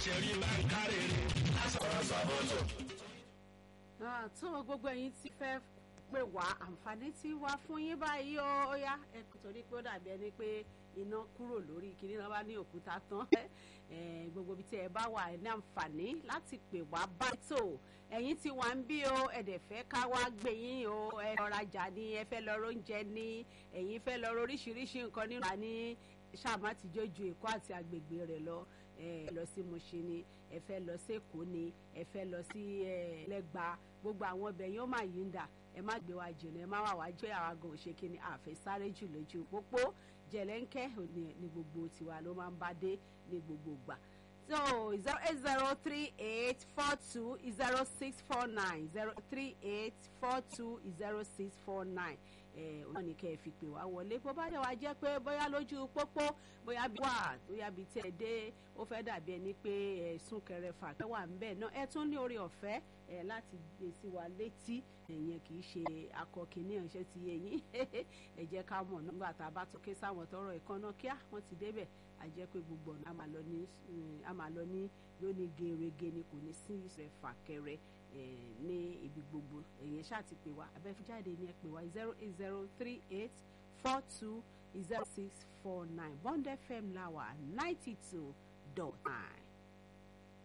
ṣẹ̀rí bá ń kárèrè lásọ̀rọ̀ sọ́bọ̀tò. tó gbogbo ẹ̀yin ti fẹ́ pè wá àǹfààní tí wá fún yín báyìí ó ó yá ẹ torí pé ó dàbí ẹni pé iná kúrò lórí kìnní náà bá ní òkúta tán gbogbo ibi tí ẹ bá wà ẹ ní àǹfààní láti pè wá báyìí tó ẹ̀yin tí wà ń bí o ẹ̀dẹ̀ fẹ́ ká wá gbé yín o ẹ lọ rajà ni ẹ fẹ́ lọ róúnjẹ ní ẹ̀yin fẹ́ lọ oríṣiríṣi nǹkan nínú àní ṣáàmà ti jójú èkó àti agbègbè rẹ̀ lọ ẹ lọ sí Mùṣín ni ẹ fẹ́ lọ sí Èkó ni ẹ fẹ́ lọ sí Ẹlẹ́gbà gbogbo àwọn ọbẹ̀ yóò máa yí ń dà ẹ má gbé wa jìnnà ẹ má wà wá jẹ́ àwọn àgàn òṣèké ni àfẹ́ sáré jù lójú pópó jẹ̀lẹ́ńkẹ́ ní gbogbo tiwa ló máa ń bá dé ní gbogbo gbà so zero eight zero three eight four two zero six four nine zero three eight four two zero six four nine ọ̀nà ní kẹ́ ẹ fi pè wá wọlé bó bá dẹ̀ wá jẹ́ pé bóyá lójú pópó bóyá bí wà bóyá bí tí ẹ dé ó fẹ́ dàbí ẹni pé ẹ̀sùn kẹrẹ fà kẹ́ wà ńbẹ̀ náà ẹ tún ní orí ọ̀fẹ́ ẹ láti gbé sí wa létí ẹ̀yẹn kì í ṣe akọkìnní ọ̀ṣẹ́ ti yé yín ẹ jẹ́ ká mọ̀ nígbà tá a bá tún ké sáwọn tọrọ ìkànnà kíá wọ́n ti débẹ̀ a jẹ́ pé gbogbo ọ̀nà a máa lọ ní lóní gerege ni kò ní sí ìṣẹ̀ fàkẹrẹ ní ibi gbogbo ẹ̀yẹn ṣáà ti pè wá abẹ́fíjáde ni ẹ pè wá zero eight zero three eight four two zero six four nine Bond FM láwà ninety two dot nine.